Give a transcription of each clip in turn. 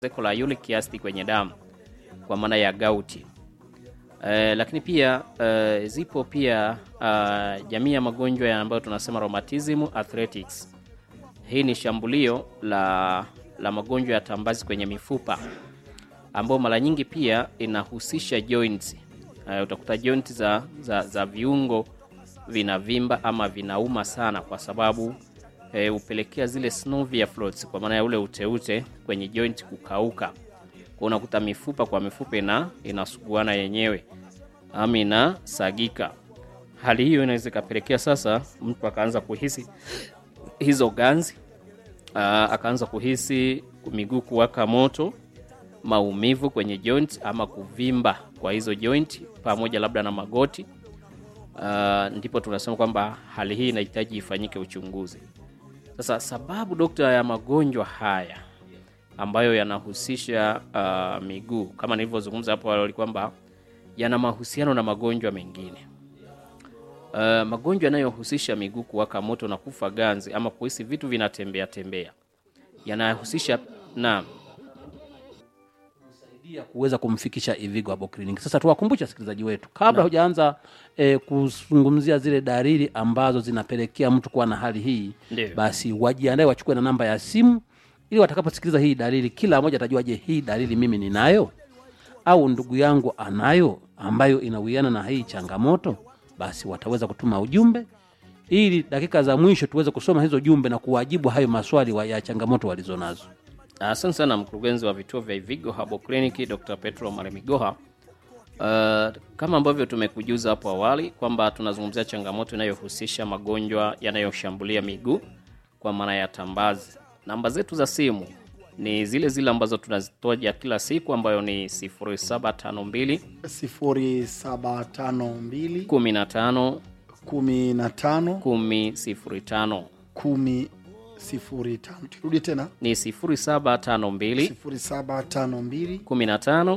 ongezeko la uric acid kwenye damu kwa maana ya gauti. Eh, lakini pia eh, zipo pia uh, jamii ya magonjwa ya ambayo tunasema rheumatism arthritis. Hii ni shambulio la, la magonjwa ya tambazi kwenye mifupa ambayo mara nyingi pia inahusisha joints. Uh, utakuta joints za, za, za viungo vinavimba ama vinauma sana kwa sababu e, hupelekea zile synovial fluids kwa maana ya ule uteute kwenye joint kukauka. Kwa unakuta mifupa kwa mifupa ina inasuguana yenyewe ama inasagika. Hali hiyo inaweza ikapelekea sasa mtu akaanza kuhisi hizo ganzi, aa, akaanza kuhisi miguu kuwaka moto, maumivu kwenye joint ama kuvimba kwa hizo joint pamoja labda na magoti. Uh, ndipo tunasema kwamba hali hii inahitaji ifanyike uchunguzi. Sasa sababu dokta ya magonjwa haya ambayo yanahusisha uh, miguu kama nilivyozungumza hapo awali kwamba yana mahusiano na magonjwa mengine. Uh, magonjwa yanayohusisha miguu kuwaka moto na kufa ganzi ama kuhisi vitu vinatembea tembea yanahusisha na kusaidia kuweza kumfikisha Ivigo Herbal Clinic. Sasa tuwakumbushe wasikilizaji wetu kabla hujaanza eh, kuzungumzia zile dalili ambazo zinapelekea mtu kuwa na hali hii, Ndiyo. basi wajiandae wachukue na namba ya simu ili watakaposikiliza hii dalili, kila mmoja atajua, je, hii dalili mimi ninayo au ndugu yangu anayo ambayo inawiana na hii changamoto, basi wataweza kutuma ujumbe ili dakika za mwisho tuweze kusoma hizo jumbe na kuwajibu hayo maswali wa- ya changamoto walizonazo. Asante sana mkurugenzi wa vituo vya Ivigo Herbal Clinic Dr. Petro Maremigoha. Uh, kama ambavyo tumekujuza hapo awali kwamba tunazungumzia changamoto inayohusisha magonjwa yanayoshambulia miguu kwa maana ya tambazi. Namba zetu za simu ni zile zile ambazo tunazitoja kila siku ambayo ni 0752 0752 15 15 10 10 05. Turudi tena ni 0752 0752 15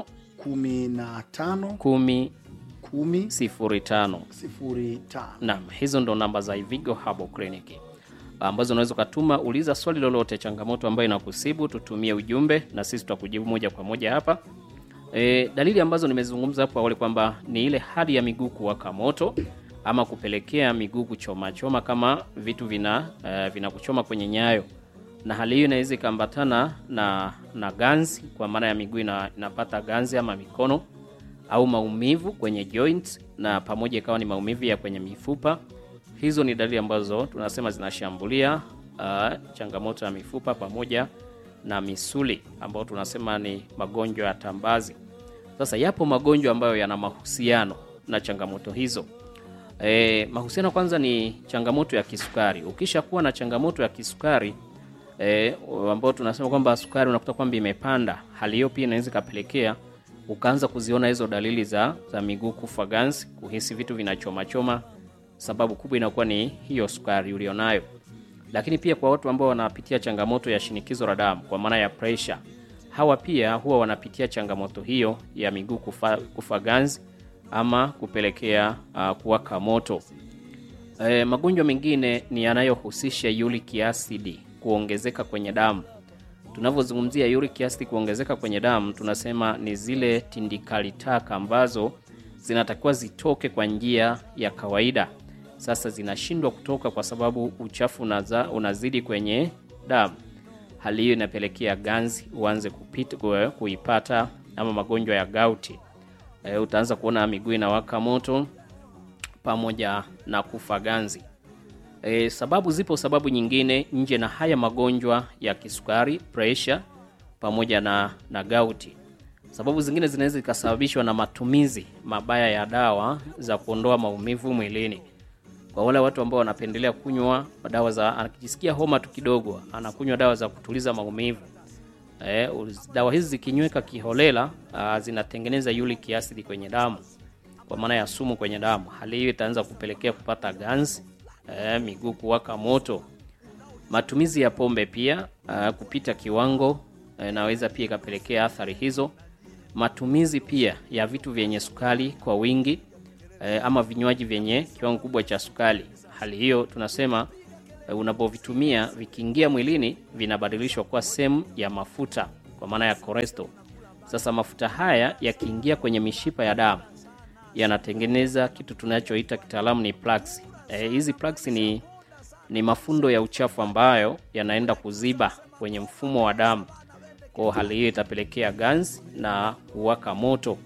15 10 10 05. 05. Naam, hizo ndo namba za Ivigo Herbal Clinic ambazo unaweza ukatuma, uliza swali lolote, changamoto ambayo inakusibu, tutumie ujumbe na sisi tutakujibu moja kwa moja hapa. E, dalili ambazo nimezungumza hapo awali kwamba ni ile hali ya miguu kuwaka moto ama kupelekea miguu kuchoma choma kama vitu vina uh, vinakuchoma kwenye nyayo, na hali hiyo inaweza ikaambatana na na ganzi, kwa maana ya miguu ina, inapata ganzi ama mikono au maumivu kwenye joint na pamoja ikawa ni maumivu ya kwenye mifupa. Hizo ni dalili ambazo tunasema zinashambulia uh, changamoto ya mifupa pamoja na misuli ambayo tunasema ni magonjwa ya tambazi. Sasa yapo magonjwa ambayo yana mahusiano na changamoto hizo. E, mahusiano kwanza ni changamoto ya kisukari. Ukisha kuwa na changamoto ya kisukari e, ambayo tunasema kwamba sukari unakuta kwamba imepanda, hali hiyo pia inaweza ikapelekea ukaanza kuziona hizo dalili za, za miguu kufa ganzi, kuhisi vitu vinachomachoma. Sababu kubwa inakuwa ni hiyo sukari ulionayo, lakini pia kwa watu ambao wanapitia changamoto ya shinikizo la damu kwa maana ya pressure, hawa pia huwa wanapitia changamoto hiyo ya miguu kufa, kufa ganzi ama kupelekea uh, kuwaka moto. E, magonjwa mengine ni yanayohusisha uric acid kuongezeka kwenye damu. Tunavyozungumzia uric acid kuongezeka kwenye damu, tunasema ni zile tindikali taka ambazo zinatakiwa zitoke kwa njia ya kawaida. Sasa zinashindwa kutoka kwa sababu uchafu unaza, unazidi kwenye damu. Hali hiyo inapelekea ganzi uanze kupita, ku- kuipata ama magonjwa ya gauti. E, utaanza kuona miguu inawaka moto pamoja na kufa ganzi. E, sababu zipo sababu nyingine nje na haya magonjwa ya kisukari, pressure pamoja na, na gauti. Sababu zingine zinaweza zikasababishwa na matumizi mabaya ya dawa za kuondoa maumivu mwilini. Kwa wale watu ambao wanapendelea kunywa dawa za, akijisikia homa tu kidogo, anakunywa dawa za kutuliza maumivu. E, dawa hizi zikinyweka kiholela, ah, zinatengeneza uric acid kwenye damu kwa maana ya sumu kwenye damu. Hali hiyo itaanza kupelekea kupata ganzi, eh, miguu kuwaka moto. Matumizi ya pombe pia uh, kupita kiwango eh, inaweza pia ikapelekea athari hizo. Matumizi pia ya vitu vyenye sukari kwa wingi eh, ama vinywaji vyenye kiwango kubwa cha sukari. Hali hiyo tunasema eh, unapovitumia vikiingia mwilini vinabadilishwa kuwa sehemu ya mafuta kwa maana ya cholesterol. Sasa mafuta haya yakiingia kwenye mishipa ya damu yanatengeneza kitu tunachoita kitaalamu ni plaques. Eh, hizi plaques ni ni mafundo ya uchafu ambayo yanaenda kuziba kwenye mfumo wa damu. Kwa hali hiyo itapelekea ganzi na kuwaka moto.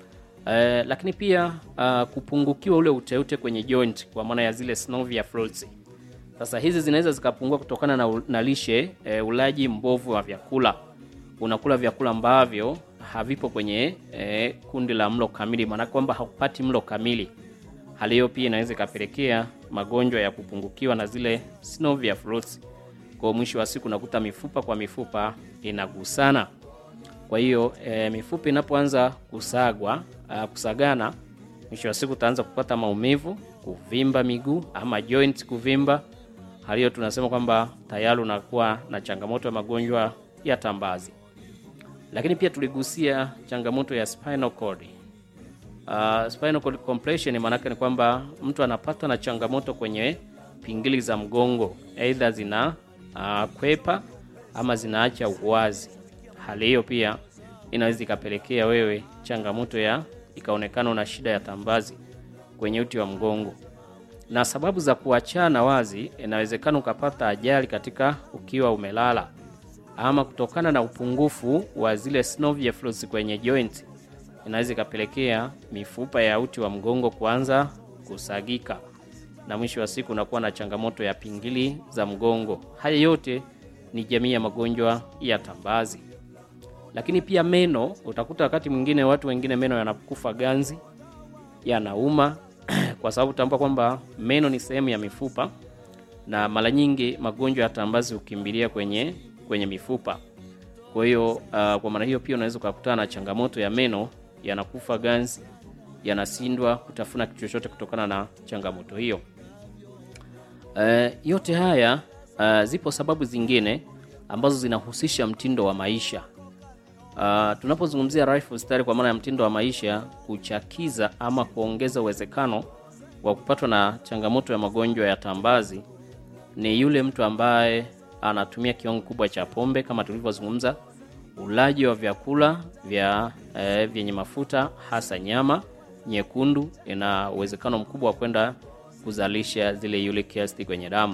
Eh, lakini pia uh, kupungukiwa ule uteute kwenye joint kwa maana ya zile synovial fluids. Sasa hizi zinaweza zikapungua kutokana na, u- na lishe e, ulaji mbovu wa vyakula. Unakula vyakula ambavyo havipo kwenye e, kundi la mlo kamili, maana kwamba haupati mlo kamili. Hali hiyo pia inaweza ikapelekea magonjwa ya kupungukiwa na zile synovial fluids. Kwa mwisho wa siku unakuta mifupa kwa mifupa inagusana. Kwa hiyo e, mifupa inapoanza kusagwa a, kusagana, mwisho wa siku utaanza kupata maumivu, kuvimba miguu ama joint kuvimba. Hali hiyo tunasema kwamba tayari unakuwa na changamoto ya magonjwa ya tambazi. Lakini pia tuligusia changamoto ya spinal cord. Uh, spinal cord compression maanake ni kwamba mtu anapata na changamoto kwenye pingili za mgongo, aidha zina uh, kwepa ama zinaacha uwazi. Hali hiyo pia inaweza ikapelekea wewe changamoto ya ikaonekana una shida ya tambazi kwenye uti wa mgongo. Na sababu za kuachana wazi, inawezekana ukapata ajali katika ukiwa umelala ama kutokana na upungufu wa zile synovial fluids kwenye joint inaweza ikapelekea mifupa ya uti wa mgongo kuanza kusagika na mwisho wa siku unakuwa na changamoto ya pingili za mgongo. Haya yote ni jamii ya magonjwa ya tambazi. Lakini pia meno, utakuta wakati mwingine watu wengine meno yanakufa ganzi, yanauma kwa sababu tambua kwamba meno ni sehemu ya mifupa na mara nyingi magonjwa ya tambazi hukimbilia kwenye kwenye mifupa. Kwa hiyo uh, kwa maana hiyo pia unaweza ukakutana na changamoto ya meno yanakufa ganzi, yanashindwa kutafuna kitu chochote kutokana na changamoto hiyo. Uh, yote haya uh, zipo sababu zingine ambazo zinahusisha mtindo wa maisha. Uh, tunapozungumzia lifestyle kwa maana ya mtindo wa maisha, kuchakiza ama kuongeza uwezekano wa kupatwa na changamoto ya magonjwa ya tambazi ni yule mtu ambaye anatumia kiwango kubwa cha pombe kama tulivyozungumza, ulaji wa vyakula vya eh, vyenye mafuta hasa nyama nyekundu, ina uwezekano mkubwa wa kwenda kuzalisha zile uric acid kwenye damu.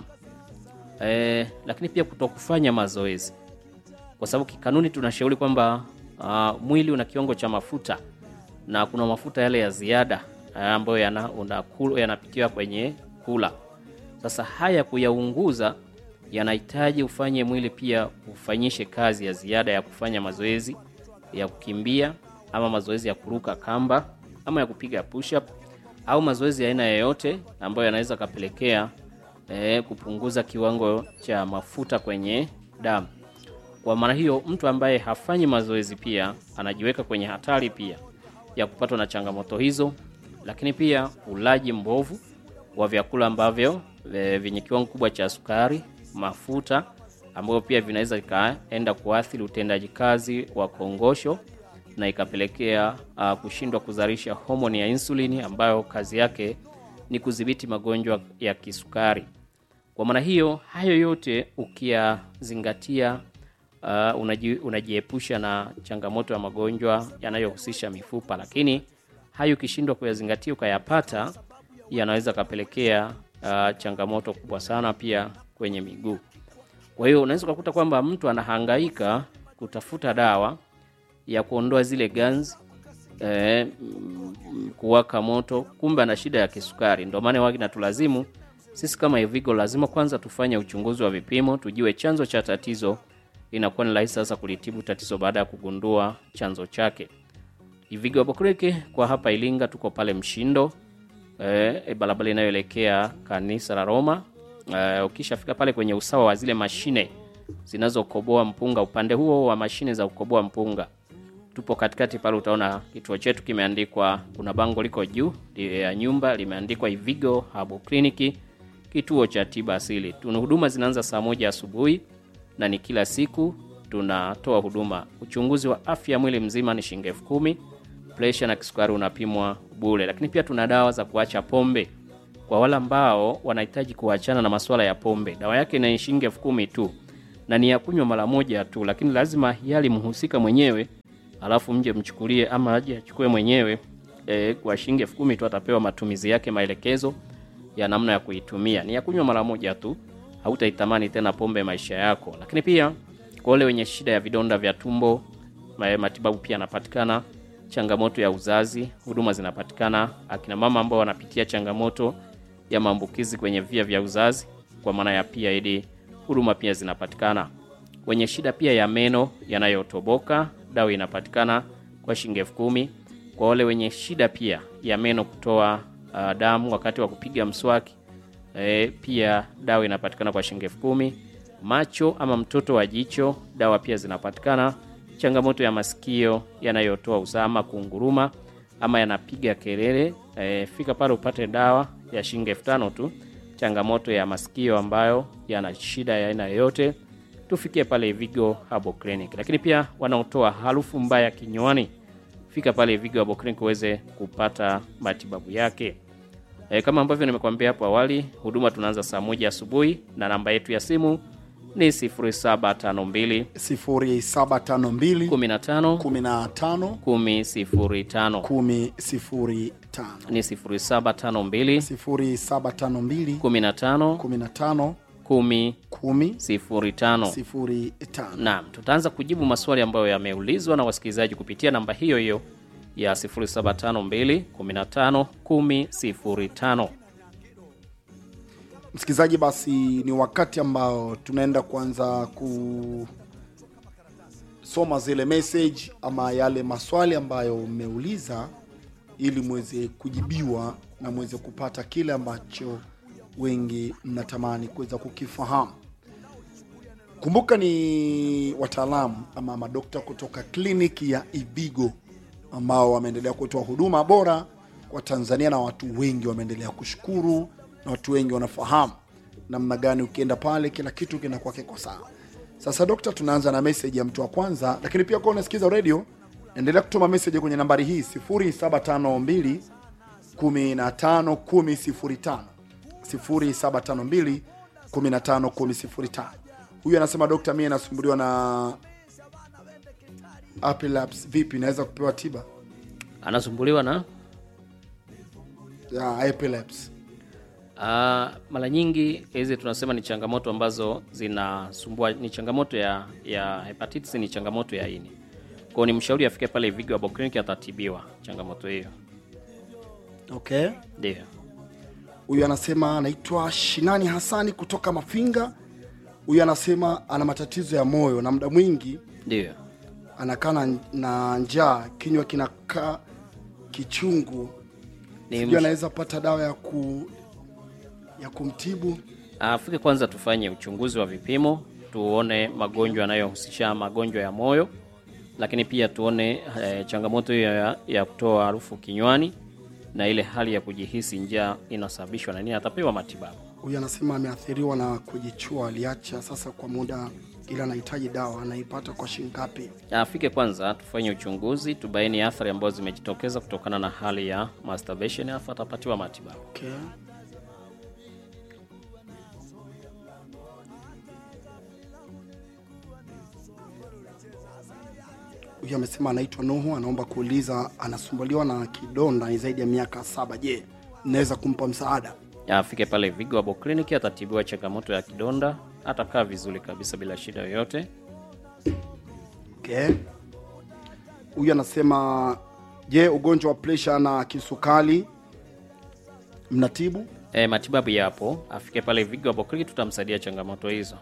Eh, lakini pia kutokufanya mazoezi, kwa sababu kikanuni tunashauri kwamba uh, mwili una kiwango cha mafuta na kuna mafuta yale ya ziada uh, ambayo yana, unakula- yanapitiwa kwenye kula. Sasa haya kuyaunguza yanahitaji ufanye mwili pia ufanyishe kazi ya ziada ya kufanya mazoezi ya kukimbia ama mazoezi ya kuruka kamba ama ya kupiga push up au mazoezi ya aina yoyote ambayo yanaweza kapelekea eh, kupunguza kiwango cha mafuta kwenye damu. Kwa maana hiyo, mtu ambaye hafanyi mazoezi pia anajiweka kwenye hatari pia ya kupatwa na changamoto hizo, lakini pia ulaji mbovu wa vyakula ambavyo e, vyenye kiwango kubwa cha sukari, mafuta ambayo pia vinaweza ikaenda kuathiri utendaji kazi wa kongosho na ikapelekea uh, kushindwa kuzalisha homoni ya insulini ambayo kazi yake ni kudhibiti magonjwa ya kisukari. Kwa maana hiyo, hayo yote ukiyazingatia, uh, unaji, unajiepusha na changamoto ya magonjwa yanayohusisha mifupa, lakini hayo ukishindwa kuyazingatia ukayapata, yanaweza kapelekea uh, changamoto kubwa sana pia kwenye miguu. Kwa hiyo unaweza ukakuta kwamba mtu anahangaika kutafuta dawa ya kuondoa zile ganzi eh, mm, kuwaka moto, kumbe ana shida ya kisukari. Ndio maana wagi natulazimu sisi kama Evigo lazima kwanza tufanye uchunguzi wa vipimo, tujue chanzo cha tatizo. Inakuwa ni rahisi sasa kulitibu tatizo baada ya kugundua chanzo chake. Ivigo Apokreke kwa hapa Ilinga, tuko pale Mshindo eh, barabara inayoelekea kanisa la Roma. Eh, ukishafika pale kwenye usawa wa zile mashine zinazokoboa mpunga, upande huo wa mashine za kukoboa mpunga tupo katikati pale, utaona kituo chetu kimeandikwa, kuna bango liko juu li- ya nyumba limeandikwa Ivigo Herbal Clinic, kituo cha tiba asili. Tuna huduma zinaanza saa moja asubuhi na ni kila siku tunatoa huduma. Uchunguzi wa afya mwili mzima ni shilingi elfu kumi. Presha na kisukari unapimwa bure, lakini pia tuna dawa za kuacha pombe kwa wale ambao wanahitaji kuachana na masuala ya pombe. Dawa yake ni shilingi elfu kumi tu, na ni ya kunywa mara moja tu, lakini lazima yali mhusika mwenyewe, alafu mje mchukulie ama aje achukue mwenyewe e, kwa shilingi elfu kumi tu atapewa matumizi yake, maelekezo ya namna ya kuitumia. Ni ya kunywa mara moja tu, hautaitamani tena pombe maisha yako. Lakini pia kwa wale wenye shida ya vidonda vya tumbo, ma- matibabu pia yanapatikana. Changamoto ya uzazi, huduma zinapatikana. Akina mama ambao wanapitia changamoto ya maambukizi kwenye via vya uzazi, kwa maana ya PID, huduma pia zinapatikana. Wenye shida pia ya meno yanayotoboka, dawa inapatikana kwa shilingi elfu kumi. Kwa wale wenye shida pia ya meno kutoa uh, damu wakati wa kupiga mswaki e, pia dawa inapatikana kwa shilingi elfu kumi. Macho ama mtoto wa jicho, dawa pia zinapatikana. Changamoto ya masikio yanayotoa usaha kunguruma ama yanapiga kelele e, fika pale upate dawa ya shilingi elfu tano tu. Changamoto ya masikio ambayo yana shida ya aina yoyote, tufikie pale Vigo Herbal Clinic. Lakini pia wanaotoa harufu mbaya kinywani, fika pale Vigo Herbal Clinic uweze kupata matibabu yake. E, kama ambavyo nimekuambia hapo awali, huduma tunaanza saa moja asubuhi na namba yetu ya simu ni 0752 0752 15 15 10 05 10 ni 0752 0752 15 15 10 10 05. 05 Naam, tutaanza kujibu maswali ambayo yameulizwa na wasikilizaji kupitia namba hiyo hiyo ya 0752 15 10 05. msikilizaji basi ni wakati ambao tunaenda kuanza kusoma zile message ama yale maswali ambayo mmeuliza ili mweze kujibiwa na mweze kupata kile ambacho wengi mnatamani kuweza kukifahamu kumbuka ni wataalamu ama madokta kutoka kliniki ya ibigo ambao wameendelea kutoa huduma bora kwa tanzania na watu wengi wameendelea kushukuru na watu wengi wanafahamu namna gani ukienda pale kila kitu kinakuwa kiko sawa sasa dokta tunaanza na meseji ya mtu wa kwanza lakini pia kuwa unasikiza redio endelea kutuma meseji kwenye nambari hii 0752 15 10 0752 15 10 huyu anasema dokta mie nasumbuliwa na epilepsy vipi naweza kupewa tiba Anasumbuliwa na ya epilepsy Ah, mara nyingi hizi tunasema ni changamoto ambazo zinasumbua, ni changamoto ya ya hepatitis, ni changamoto ya ini. Kwa hiyo ni mshauri afike pale Vigo Herbal Clinic atatibiwa changamoto hiyo. okay Ndio. huyu anasema anaitwa shinani hasani kutoka mafinga huyu anasema ana matatizo ya moyo na muda mwingi Ndio. anakaa na, na njaa kinywa kinakaa kichungu Ni sijui msh- anaweza pata dawa ya ku ya kumtibu afike kwanza tufanye uchunguzi wa vipimo tuone magonjwa yanayohusisha magonjwa ya moyo, lakini pia tuone eh, changamoto hiyo ya, ya kutoa harufu kinywani na ile hali ya kujihisi njaa inasababishwa na nini, atapewa matibabu. huyu anasema ameathiriwa na kujichua aliacha sasa kwa muda ila anahitaji dawa anaipata kwa shilingi ngapi Afike kwanza tufanye uchunguzi, tubaini athari ambazo zimejitokeza kutokana na hali ya masturbation, afu atapatiwa matibabu. okay. huyu amesema anaitwa nuhu anaomba kuuliza anasumbuliwa na kidonda ni zaidi ya miaka saba je naweza kumpa msaada Afike pale Vigo Herbal Clinic, atatibiwa changamoto ya kidonda, atakaa vizuri kabisa bila shida yoyote. okay. huyu anasema je ugonjwa wa presha na kisukari mnatibu E, matibabu yapo, afike pale Vigo Herbal Clinic, tutamsaidia changamoto hizo.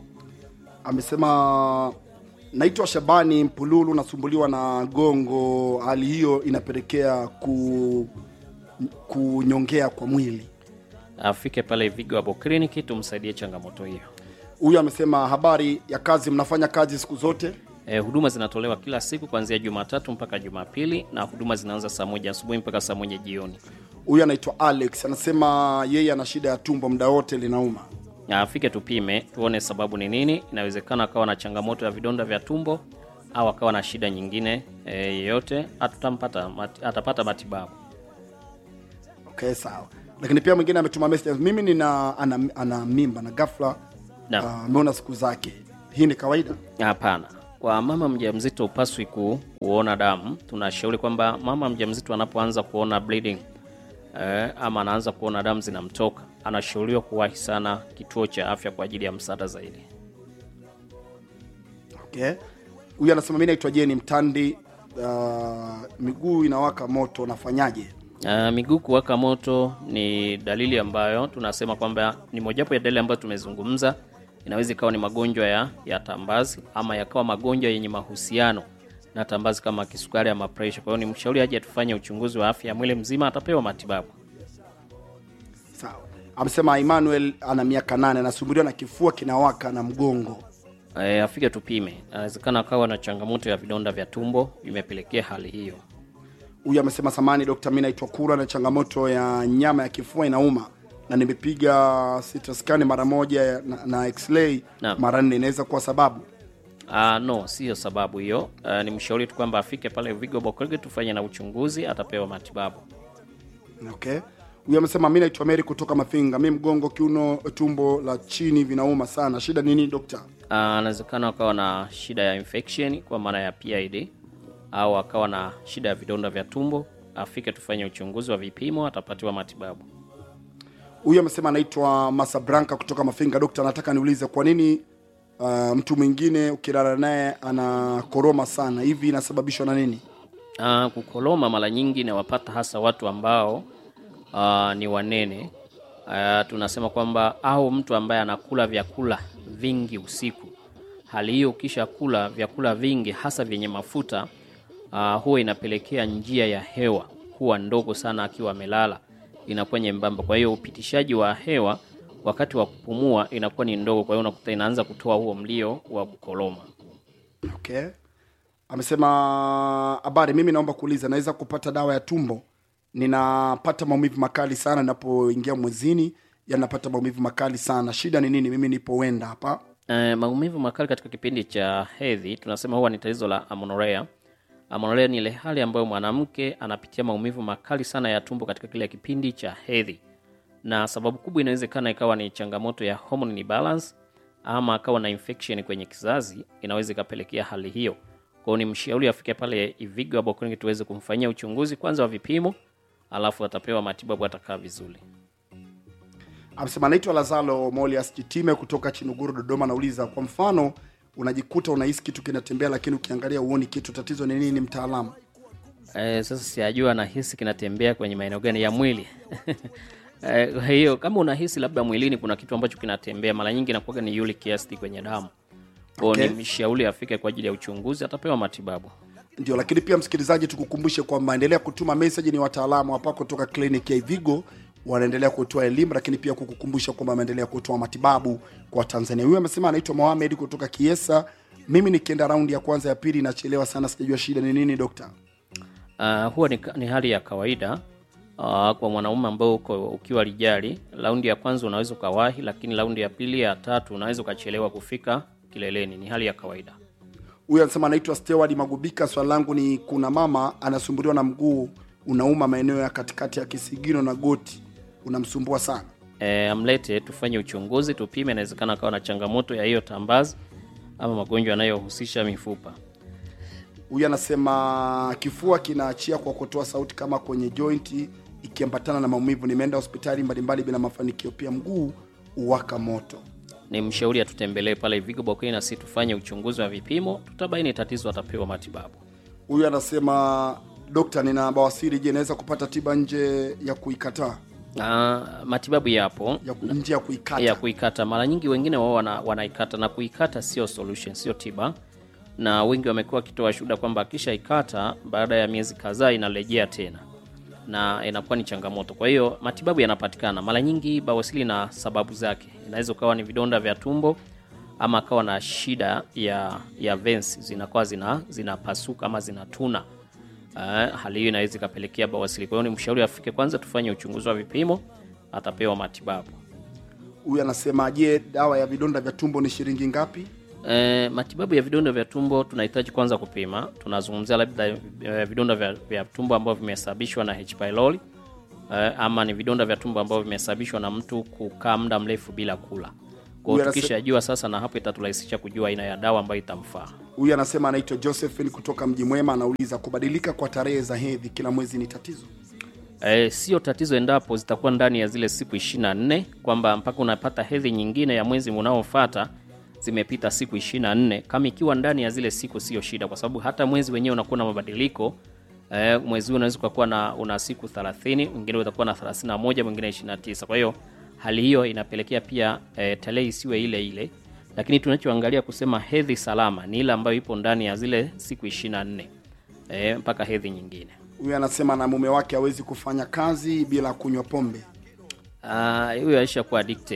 amesema naitwa shabani mpululu nasumbuliwa na gongo hali hiyo inapelekea ku kunyongea kwa mwili Afike pale Vigo Herbal Clinic, tumsaidie changamoto hiyo. huyu amesema habari ya kazi mnafanya kazi siku zote E, huduma zinatolewa kila siku kuanzia Jumatatu mpaka Jumapili na huduma zinaanza saa moja asubuhi mpaka saa moja jioni. huyu anaitwa alex anasema yeye ana shida ya tumbo muda wote linauma Na afike tupime, tuone sababu ni nini. Inawezekana akawa na changamoto ya vidonda vya tumbo au akawa na shida nyingine e, yeyote, atutampata mat, atapata matibabu. okay sawa lakini pia mwingine ametuma message mimi nina ana, ana mimba na ghafla Naam. ah, ameona siku zake hii ni kawaida Hapana, kwa mama mjamzito upaswi ku, kuona damu. Tunashauri kwamba mama mjamzito anapoanza kuona bleeding eh, ama anaanza kuona damu zinamtoka, anashauriwa kuwahi sana kituo cha afya kwa ajili ya msaada zaidi. okay. huyu anasema mi naitwa jeni mtandi uh, miguu inawaka moto nafanyaje Uh, miguu kuwaka moto ni dalili ambayo tunasema kwamba ni mojawapo ya dalili ambayo tumezungumza. Inaweza ikawa ni magonjwa ya, ya tambazi ama yakawa magonjwa yenye mahusiano na tambazi kama kisukari ama presha. Kwa hiyo ni mshauri aje tufanye uchunguzi wa afya ya mwili mzima, atapewa matibabu. sawa amesema emmanuel ana miaka nane anasumbuliwa na kifua kinawaka na mgongo E, afike tupime. Inawezekana akawa na changamoto ya vidonda vya tumbo imepelekea hali hiyo. huyu amesema samani dokta mi naitwa kura na changamoto ya nyama ya kifua inauma na nimepiga sitraskani mara moja na, na x-ray Naam. mara nne inaweza kuwa sababu Ah, no, siyo sababu hiyo. Ah, ni mshauri tu kwamba afike pale Vigo Bokorge tufanye na uchunguzi, atapewa matibabu. okay huyu amesema mi naitwa meri kutoka mafinga mi mgongo kiuno tumbo la chini vinauma sana shida nini dokta Ah, anawezekana akawa na shida ya infection kwa maana ya PID au akawa na shida ya vidonda vya tumbo. Afike tufanye uchunguzi wa vipimo, atapatiwa matibabu. huyu amesema anaitwa masabranka kutoka mafinga dokta anataka niulize kwa nini uh, mtu mwingine ukilala naye anakoroma sana hivi inasababishwa na nini Uh, kukoloma mara nyingi inawapata hasa watu ambao uh, ni wanene. Uh, tunasema kwamba au mtu ambaye anakula vyakula vingi usiku. Hali hiyo ukisha kula vyakula vingi hasa vyenye mafuta uh, huwa inapelekea njia ya hewa kuwa ndogo sana akiwa amelala, inakuwa nyembamba. Kwa hiyo upitishaji wa hewa wakati wa kupumua inakuwa ni ndogo, kwa hiyo unakuta inaanza kutoa huo mlio wa kukoloma. okay amesema habari mimi naomba kuuliza naweza kupata dawa ya tumbo ninapata maumivu makali sana ninapoingia mwezini yanapata maumivu makali sana shida ni nini mimi nipo wenda hapa Eh, maumivu makali katika kipindi cha hedhi tunasema huwa ni tatizo la amenorrhea. Amenorrhea ni ile hali ambayo mwanamke anapitia maumivu makali sana ya tumbo katika kile kipindi cha hedhi, na sababu kubwa inawezekana ikawa ni changamoto ya hormone imbalance ama akawa na infection kwenye kizazi, inaweza ikapelekea hali hiyo. Kwa hiyo ni mshauri afike pale Ivigo hapo kliniki tuweze kumfanyia uchunguzi kwanza wa vipimo, alafu atapewa matibabu, atakaa vizuri. amesema naitwa lazalo molias kitime kutoka chinuguru dodoma nauliza kwa mfano unajikuta unahisi kitu kinatembea lakini ukiangalia uoni kitu tatizo ni nini mtaalamu Eh, sasa sijajua nahisi kinatembea kwenye maeneo gani ya mwili. Eh, Kwa hiyo kama unahisi labda mwilini kuna kitu ambacho kinatembea, mara nyingi inakuwa ni uric acid kwenye damu. Kwa hiyo Okay. ni mshauri afike kwa ajili ya uchunguzi, atapewa matibabu. ndio lakini pia msikilizaji tukukumbushe kwamba endelea kutuma message ni wataalamu hapa kutoka kliniki ya ivigo wanaendelea kutoa elimu lakini pia kukukumbusha kwamba wameendelea kutoa matibabu kwa tanzania huyu amesema anaitwa mohamed kutoka kiesa mimi nikienda raundi ya kwanza ya pili inachelewa sana sijajua shida ni nini dokta Uh, huwa ni, ni hali ya kawaida uh, kwa mwanaume ambao uko ukiwa lijali. Raundi ya kwanza unaweza ukawahi, lakini raundi ya pili, ya tatu unaweza ukachelewa kufika kileleni. Ni hali ya kawaida. huyu anasema anaitwa steward magubika swali langu ni kuna mama anasumbuliwa na mguu unauma maeneo ya katikati ya kisigino na goti unamsumbua sana e, amlete tufanye uchunguzi tupime inawezekana akawa na changamoto ya hiyo tambazi ama magonjwa yanayohusisha mifupa huyu anasema kifua kinaachia kwa kutoa sauti kama kwenye jointi ikiambatana na maumivu nimeenda hospitali mbalimbali bila mafanikio pia mguu uwaka moto ni mshauri atutembelee pale Vigo Bokeni na si tufanye uchunguzi wa vipimo tutabaini tatizo atapewa matibabu huyu anasema dokta nina bawasiri je naweza kupata tiba nje ya kuikataa Ah, matibabu yapo ya, ku- nje ya kuikata ya kuikata mara nyingi wengine wao wana, wanaikata na kuikata sio solution sio tiba na wengi wamekuwa wakitoa shuhuda kwamba akishaikata baada ya miezi kadhaa inarejea tena na inakuwa ni changamoto kwa hiyo matibabu yanapatikana mara nyingi bawasili na sababu zake inaweza ukawa ni vidonda vya tumbo ama akawa na shida ya ya veins zinakuwa zina zinapasuka ama zinatuna uh, hali hiyo inaweza ikapelekea bawasili kwa hiyo ni mshauri afike kwanza tufanye uchunguzi wa vipimo atapewa matibabu huyu anasema je dawa ya vidonda vya tumbo ni shilingi ngapi E, matibabu ya vidonda vya tumbo tunahitaji kwanza kupima. Tunazungumzia labda e, vidonda vya, vya tumbo ambavyo vimesababishwa na H pylori e, ama ni vidonda vya tumbo ambavyo vimesababishwa na mtu kukaa muda mrefu bila kula. Kwa Huyu hiyo anase- tukishajua sasa, na hapo itaturahisisha kujua aina ya dawa ambayo itamfaa. Huyu anasema anaitwa Josephine kutoka Mji Mwema, anauliza kubadilika kwa tarehe za hedhi kila mwezi ni tatizo? E, sio tatizo endapo zitakuwa ndani ya zile siku 24 kwamba mpaka unapata hedhi nyingine ya mwezi unaofuata zimepita siku 24. Kama ikiwa ndani ya zile siku sio shida, kwa sababu hata mwezi wenyewe unakuwa na mabadiliko. E, mwezi huu unaweza ukakuwa na una siku 30, mwingine utakuwa na 31, mwingine 29. Kwa hiyo hali hiyo inapelekea pia e, tarehe isiwe ile ile, lakini tunachoangalia kusema hedhi salama ni ile ambayo ipo ndani ya zile siku 24 e, mpaka hedhi nyingine. Huyu anasema na mume wake hawezi kufanya kazi bila kunywa pombe. Ah, huyo aisha kuwa addicted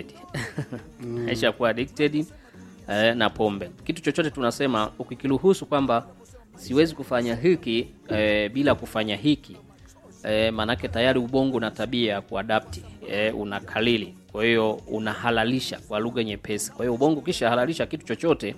aisha kuwa addicted eh, na pombe. Kitu chochote tunasema ukikiruhusu kwamba siwezi kufanya hiki eh, bila kufanya hiki eh, maanake tayari ubongo na tabia ya kuadapti eh, unakalili, kwa hiyo unahalalisha kwa lugha nyepesi. Kwa hiyo ubongo ukisha halalisha kitu chochote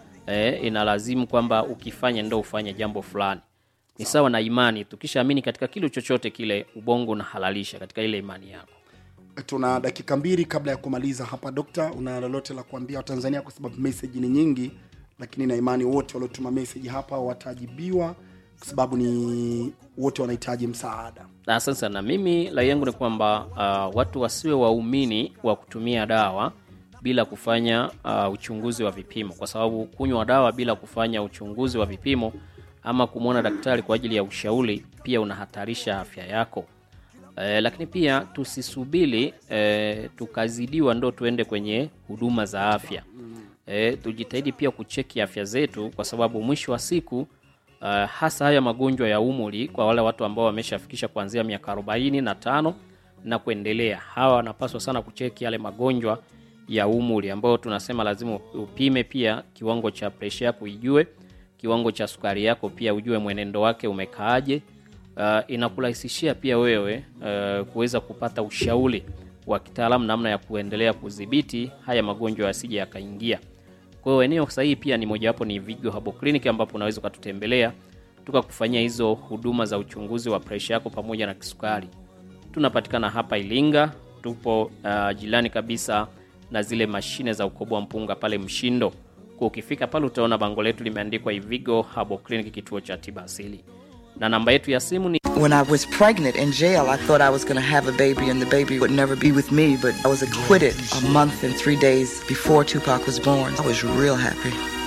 eh, inalazimu kwamba ukifanye ndo ufanye jambo fulani. Ni sawa na imani, tukishaamini katika kitu chochote kile, ubongo unahalalisha katika ile imani yako. Tuna dakika mbili kabla ya kumaliza hapa. Dokta, una lolote la kuambia Watanzania? Kwa sababu meseji ni nyingi, lakini na imani wote waliotuma meseji hapa watajibiwa, kwa sababu ni wote wanahitaji msaada. Na sasa na mimi rai yangu ni kwamba uh, watu wasiwe waumini wa kutumia dawa bila kufanya uh, uchunguzi wa vipimo, kwa sababu kunywa dawa bila kufanya uchunguzi wa vipimo ama kumwona daktari kwa ajili ya ushauri pia unahatarisha afya yako. Eh, lakini pia tusisubiri eh, tukazidiwa ndo tuende kwenye huduma za afya. Eh, tujitahidi pia kucheki afya zetu, kwa sababu mwisho wa siku uh, hasa haya magonjwa ya umri kwa wale watu ambao wameshafikisha kuanzia miaka arobaini na tano na kuendelea, hawa wanapaswa sana kucheki yale magonjwa ya umri ambayo tunasema lazima upime pia kiwango cha presha yako ijue, kiwango cha sukari yako pia ujue mwenendo wake umekaaje. Uh, inakurahisishia pia wewe uh, kuweza kupata ushauri wa kitaalamu namna ya kuendelea kudhibiti haya magonjwa yasije yakaingia. Kwa hiyo eneo sahihi pia ni mojawapo ni Vigo Herbal Clinic ambapo unaweza ukatutembelea tukakufanyia hizo huduma za uchunguzi wa presha yako pamoja na kisukari. Tunapatikana hapa Ilinga, tupo uh, jirani kabisa na zile mashine za ukoboa mpunga pale Mshindo. Kwa ukifika pale utaona bango letu limeandikwa Ivigo Herbal Clinic, kituo cha tiba asili, na namba yetu ya simu ni When I was pregnant in jail, I thought I was going to have a baby and the baby would never be with me, but I was acquitted a month and three days before Tupac was born. I was real happy.